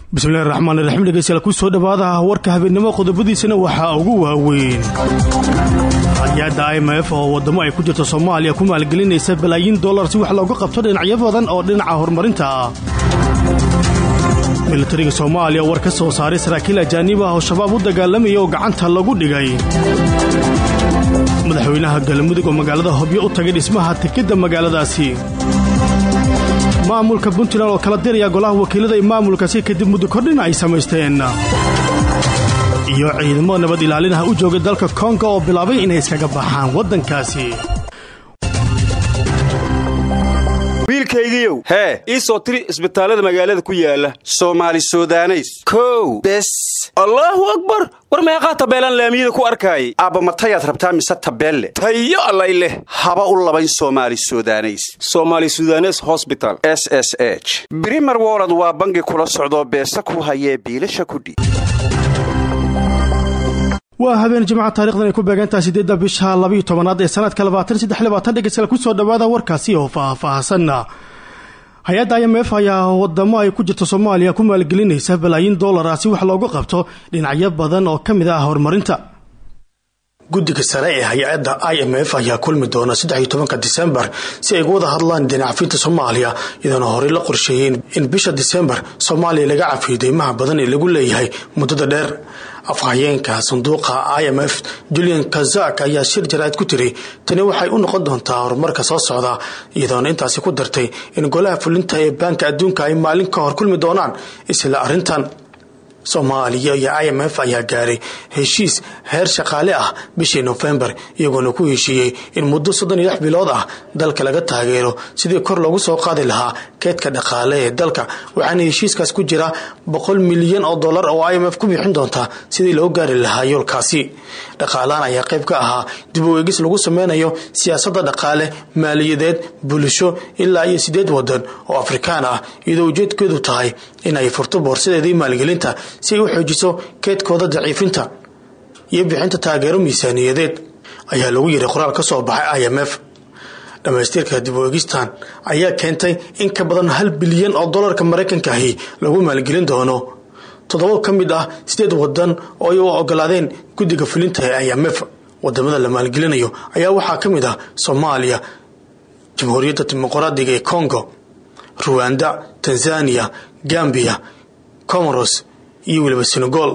bismillahi raxmaan raxiim dhegeystayaal ku soo dhowaada warka habeennimo qodobadiisana waxaa ugu waaweyn hay-adda i m f oo waddamo ay ku jirto soomaaliya ku maalgelinaysa balaayiin dollar si wax looga qabto dhinacyo badan oo dhinaca horumarinta ah militariga soomaaliya war ka soo saaray saraakiil ajaanib ah oo shabaab u dagaalamaya oo gacanta lagu dhigay madaxweynaha galmudug oo magaalada hobyo u tagay dhismaha tekidda magaaladaasi maamulka puntland oo kala diraya golaha wakiilada ee maamulkaasi kadib muddo kordhin ay samaysteen iyo ciidamo nabad ilaalinaha u joogay dalka kongo oo bilaabay inay iskaga baxaan waddankaasi wiilkaygiiow hee ii soo tiri isbitaallada magaalada ku yaala soomaali sudaneys kow bes allaahu akbar war meeqaa tabeelaan laamiyada ku arkaayay aabbamatayaad rabtaa mise tabeelle tayo allay leh haba u labayn soomaali sudaneys somaali sudanes hosbital s s h brimer wolod waa bangi kula socdoo beesa ku hayee biilasha kudhi waa habeen jimca taarikhdan ay ku beegantaha siddeedda bisha labayo tobanaad ee sanadka labaatan saddex labaatan dhegeystayaal ku soo dhowaada warkaasi oo faah-faahsanna hay-adda i m f ayaa wadamo ay ku jirto soomaaliya ku maalgelinaysa balaayiin dollar ah si wax loogu qabto dhinacyo badan oo ka mid ah horumarinta guddiga sare ee hay-adda i m f ayaa kulmi doona saddex iyo tobanka disembar si ay uga wada hadlaan dinacafinta soomaaliya iyadoona horey la qorsheeyey in bisha disembar soomaaliya laga cafiyo deymaha badan ee lagu leeyahay muddada dheer afhayeenka sanduuqa i m f julian kazak ayaa shir jaraa'id ku tiri tani waxay u noqon doontaa horumarka soo socda iyadoona intaasi ku dartay in golaha fulinta ee baanka adduunka ay maalin ka hor kulmi doonaan isla arrintan soomaaliya iyo i m f ayaa gaaray heshiis heer shaqaale ah bishii nofembar iyagoona ku heshiiyey in muddo soddon iyo lix bilood ah dalka laga taageero sidii kor loogu soo qaadi lahaa keedka dhaqaale ee dalka waxaana heshiiskaas ku jira boqol milyan oo dollar oo i m f ku bixin doonta sidii loo gaari lahaa yoolkaasi dhaqaalahan ayaa qayb ka ahaa dib u eegis lagu sameynayo siyaasadda dhaqaale maaliyadeed bulsho ilaa iyo sideed wadan oo afrikaan ah iyadoo ujeedkeedu tahay in ay furto boorsadeedii maalgelinta si ay u xoojiso keedkooda daciifinta iyo bixinta taageero miisaaniyadeed ayaa lagu yiray qoraal ka soo baxay i m f dhammaystirka dib u eegistan ayaa keentay in ka badan hal bilyan oo dollarka maraykanka ahi lagu maalgelin doono toddoba ka mid ah sideed wadan oo ay u ogolaadeen guddiga fulinta ee i m f wadamada la maalgelinayo ayaa waxaa ka mid ah soomaaliya jamhuuriyadda dimuqraadiga ee congo ruwanda tanzania gambiya comoros iyo weliba senegal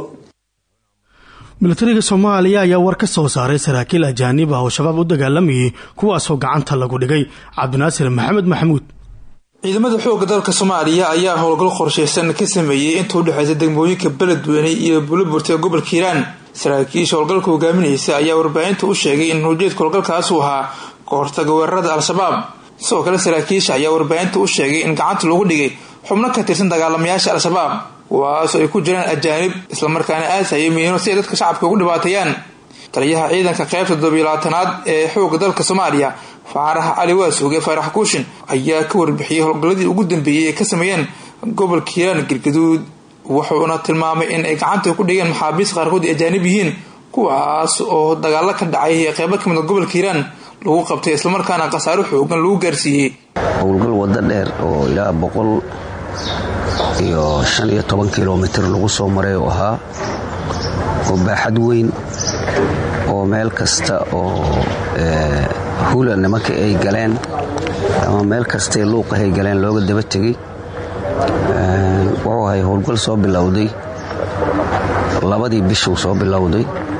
militariga soomaaliya ayaa war ka soo saaray saraakiil ajaanib ah oo shabaab u dagaalamayay kuwaasoo gacanta lagu dhigay cabdinaasir maxamed maxamuud ciidamada xoogga dalka soomaaliya ayaa howlgal qorsheysan ka sameeyey inta udhexeysa degmooyinka beledweyne iyo buliburta ee gobolka hiiraan saraakiisha howlgalka hogaaminaysa ayaa warbaahinta u sheegay in ujeedka howlgalkaas uu ahaa kahortaga weerarada al-shabaab sidoo kale saraakiisha ayaa warbaahinta u sheegay in gacanta lagu dhigay xubno ka tirsan dagaalamayaasha al-shabaab kuwaasoo ay ku jiraan ajaanib islamarkaana aasaya miino si ay dadka shacabka ugu dhibaateeyaan taliyaha ciidanka qaybta toddobiilabaatanaad ee xoogga dalka soomaaliya faarax cali waasuuge faarax kuushin ayaa ka warbixiyey howlgalladii ugu dambeeyey ay ka sameeyeen gobolka hiiraan galgaduud wuxuuna tilmaamay in ay gacanta ku dhigeen maxaabiist qaarkood ay ajaanib yihiin kuwaas oo dagaalo ka dhacay ee qeybo kamid a gobolka hiiraan lagu qabtay islamarkaana khasaaro xoogan lagu gaarsiiyey howlgal waddo dheer oo ilaa boqol iyo shan iyo toban kilomitir lagu soo maray oo ahaa oo baaxad weyn oo meel kasta oo hula nimanka ay galeen ama meel kastae luuqahay galeen looga daba tegey wuxuu ahay howlgal soo bilowday labadii bishuu soo bilowday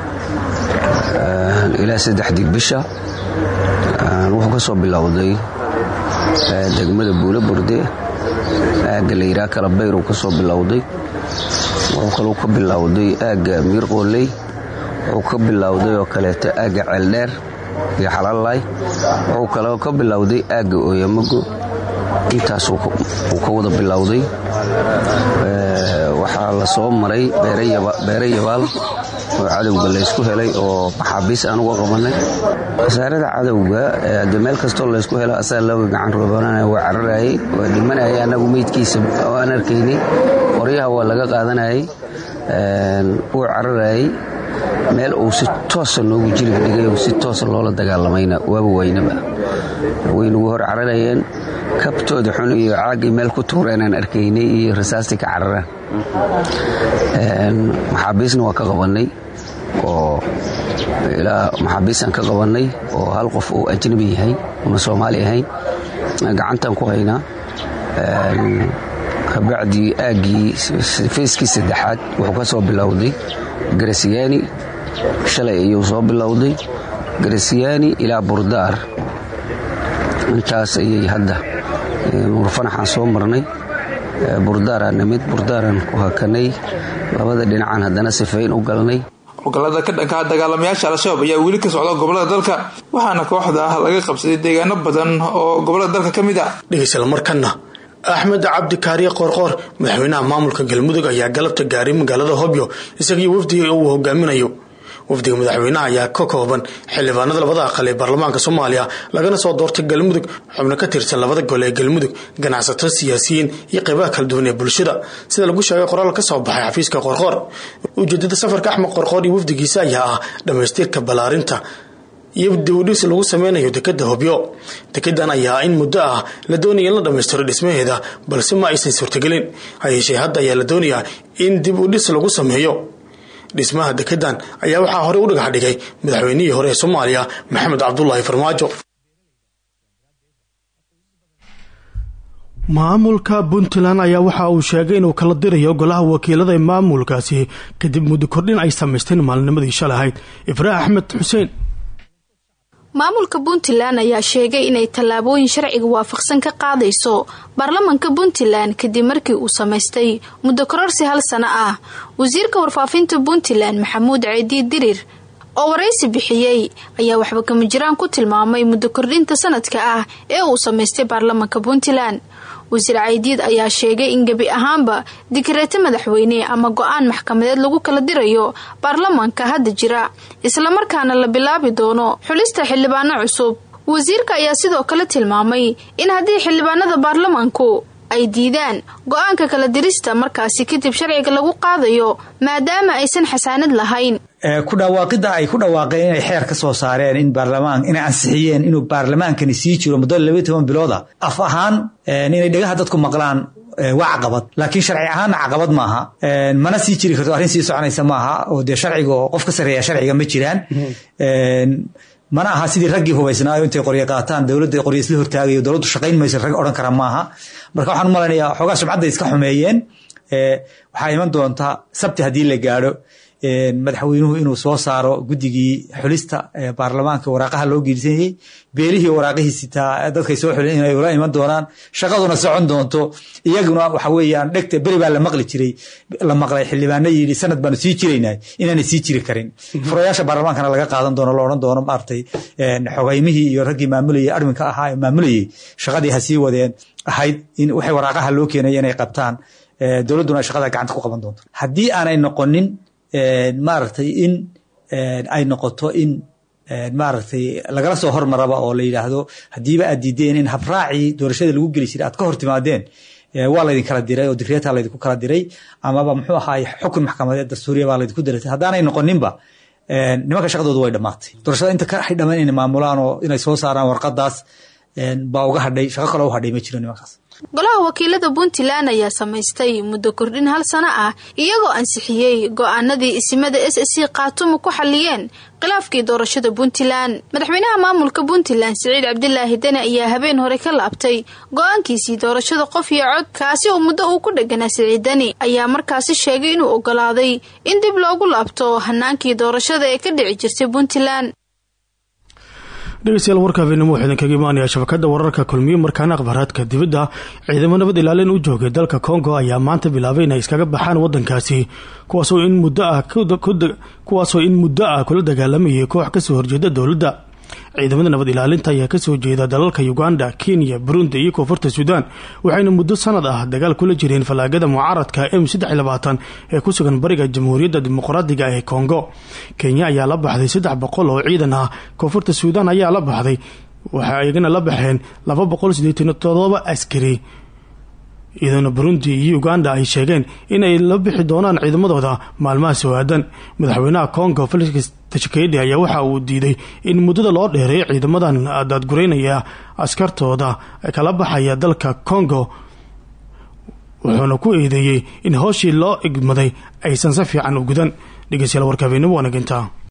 ilaa saddexdii bisha wuxuu ka soo bilowday degmada buulo burde aagga layidhaha kalabayr uu ka soo bilowday wuxuu kaluu ka bilowday aagga miirqooley wuxuu ka bilowday oo kaleeto aagga ceeldheer iyo xalalaay wuxuu kaloo ka bilowday aagga ooyamago intaas uu ka wada bilowday waxaa la soo maray beere yabaal oo cadowga laysku helay oo maxaabiis aan uga qabanay wasaarada cadowga de meel kastoo laysku helo asaa looga gacan roobanana waa cararayay waa dhimanayay annagu meydkiisa aan arkaynay qoryaha waa laga qaadanayay wuu cararayay meel uu si toosa noogu jilib dhigay oo si toosa loola dagaalamayna waaba waynaba way nagu hor cararayeen kabtooda xun iyo caagii meel ku tuureenaan arkaynay iyo rasaastii ka cararaan maxaabiisna waa ka qabannay oo ilaa maxaabiisaan ka qabannay oo hal qof uu ajnabi yahay una soomaali ahayn gacantaan ku haynaa kabacdii aaggii feyskii saddexaad wuxuu ka soo bilowday garasiyaani shalay ayuu soo bilowday garasiyaani ilaa burdaar intaas ayay hadda nuurfanaxaan soo marnay burdaaraan nimid burdaaraan ku hakanay labada dhinacaan haddana sifayn u galnay howlgallada ka dhankaa dagaalamayaasha al-shabaab ayaa weli ka socda gobolada dalka waxaana kooxda ah laga qabsaday deegaano badan oo gobolada dalka ka mid ah dhegeystayaal markana axmed cabdi kaariye qoorqoor madaxweynaha maamulka galmudug ayaa galabta gaaray magaalada hobyo isagii wafdiga uu hogaaminayo wafdiga madaxweynaha ayaa ka kooban xildhibaanada labada aqal ee baarlamaanka soomaaliya lagana soo doortay galmudug xubno ka tirsan labada gole ee galmudug ganacsato siyaasiyiin iyo qaybaha kala duwan ee bulshada sida lagu sheegay qoraal ka soo baxay xafiiska qoorqoor ujeedada safarka axmed qoorqoor iyo wafdigiisa ayaa ah dhammaystirka ballaarinta iyo dibudhis lagu sameynayo dekada hobyo dekedan ayaa in muddo ah la doonaya in la dhammaystiro dhismaheeda balse ma aysan suurtagelin hayeeshee hadda ayaa la doonayaa in dib u dhis lagu sameeyo dhismaha dekedan ayaa waxaa horey u dhagax dhigay madaxweynihii hore ee soomaaliya maxamed cabdulaahi farmaajo maamulka puntland ayaa waxa uu sheegay inuu kala dirayo golaha wakiilada ee maamulkaasi kadib muddo kordhin ay samaysteen maalinimadii shalay ahayd ibraahim axmed xuseen maamulka puntland ayaa sheegay inay tallaabooyin sharciga waafaqsan ka qaadayso baarlamanka puntland kadib markii uu samaystay muddo kororsi hal sano ah wasiirka warfaafinta puntland maxamuud ceedii dirir oo waraysi bixiyey ayaa waxba kama jiraan ku tilmaamay muddo kordhinta sanadka ah ee uu samaystay baarlamanka puntland wasiir caydiid ayaa sheegay in gebi ahaanba dikreeto madaxweyne ama go-aan maxkamadeed lagu kala dirayo baarlamanka hadda jira islamarkaana la bilaabi doono xulista xildhibaano cusub wasiirka ayaa sidoo kale tilmaamay in haddii xildhibaanada baarlamanku ay diidaan go-aanka kala dirista markaasi kadib sharciga lagu qaadayo maadaama aysan xasaanad lahayn ku dhawaaqidda ay ku dhawaaqeen inay xeer ka soo saareen in baarlamaan inay ansixiyeen inuu baarlamaankani sii jiro muddo labaiy toban bilooda af ahaan inay dhagaha dadku maqlaan waa caqabad laakiin sharci ahaanna caqabad maaha mana sii jiri karto arrin sii soconaysa maaha oo dee sharciga qof ka sarreeya sharciga ma jiraan mana aha sidii raggii hubaysnaayo intay qoryo qaataan dowladda qoryo isla hortaagayo dowladdu shaqayn mayso rag odhan kara maaha marka waxaan u malaynayaa xoogaa sumcadda iska xumeeyeen waxaa iman doontaa sabti haddii la gaadho madaxweynuhu inuu soo saaro guddigii xulista baarlamaanka waraaqaha loo geelisanyay beelihii waraaqihii sitaa dadkay soo xulen inay ula iman doonaan shaqaduna socon doonto iyaguna waxa weeyaan dhegta beri baa la maqli jiray la maqlay xildhibaano yidhi sanad baanu sii jiraynaa inaanay sii jiri karin furayaasha baarlamaankana laga qaadan doono la odhan doono maaragtay xogeymihii iyo raggii maamulayay arminka ahaa ee maamulayay shaqadii ha sii wadeen ahayd in waxay waraaqaha loo keenay inay qabtaan dowladduna shaqada gacanta ku qaban doonto haddii aanay noqonin maaragtay in ay noqoto in maaragtay lagala soo hormaraba oo la yidhaahdo haddiiba aad diideen in habraacii doorashada lagu geli jiray aad ka hor timaadeen waa laydin kala diray oo dikreeta laydinku kala diray amaba muxuu ahaay xukun maxkamadeed dastuuriya baa laydinku diratay haddaanay noqoninba nimanka shaqadoodu way dhammaatay doorashada inta ka xidhaman inay maamulaan oo inay soo saaraan warqadaas baa uga hadhay shaqo kaloo u hadhay ma jiro nimankaas golaha wakiilada puntland ayaa samaystay muddo kordhin hal sano ah iyagoo ansixiyey go-aanadii isimada s s c khaatumo ku xaliyeen khilaafkii doorashada puntland madaxweynaha maamulka puntland siciid cabdilaahi deni ayaa habeen hore ka laabtay go-aankiisii doorashada qof iyo cod kaasi oo muddo uu ku dheganaa siciid deni ayaa markaasi sheegay inuu ogolaaday in dib loogu laabto hanaankii doorashada ee ka dhici jirtay puntland dhegeystayaal warka habeenimo waxaa idinkaga imaanaya shabakada wararka kulmiye markaana akhbaaraadka dibadda ciidamo nabad ilaalin u joogay dalka congo ayaa maanta bilaabay inay iskaga baxaan wadankaasi kuwaasoo in muddo ah kuwaasoo in muddo ah kula dagaalamayay koox kasoo horjeeda dowladda ciidamada nabad ilaalinta ayaa kasoo jeeda dalalka uganda kenya burundi iyo koonfurta suudaan waxayna muddo sanad ah dagaal kula jireen fallaagada mucaaradka m ee ku sugan bariga jamhuuriyadda dimuqraadiga ee kongo kenya ayaa la baxday saddex boqol oo ciidan ah koonfurta suudaan ayaa la baxday waxay iyagana la baxeen laba boqol sideetan todoba askari iyadoona burundi iyo uganda ay sheegeen in ay la bixi doonaan ciidamadooda maalmaha sawaadan madaxweynaha congo felix tshisekedi ayaa waxa uu diiday in muddada loo dheereeyo ciidamadan daadgureynaya askartooda kala baxaya dalka congo wuxuuna ku eedeeyey in hooshii loo igmaday aysan si fiican u gudan dhegeystayaal warka habeenimo wanaginta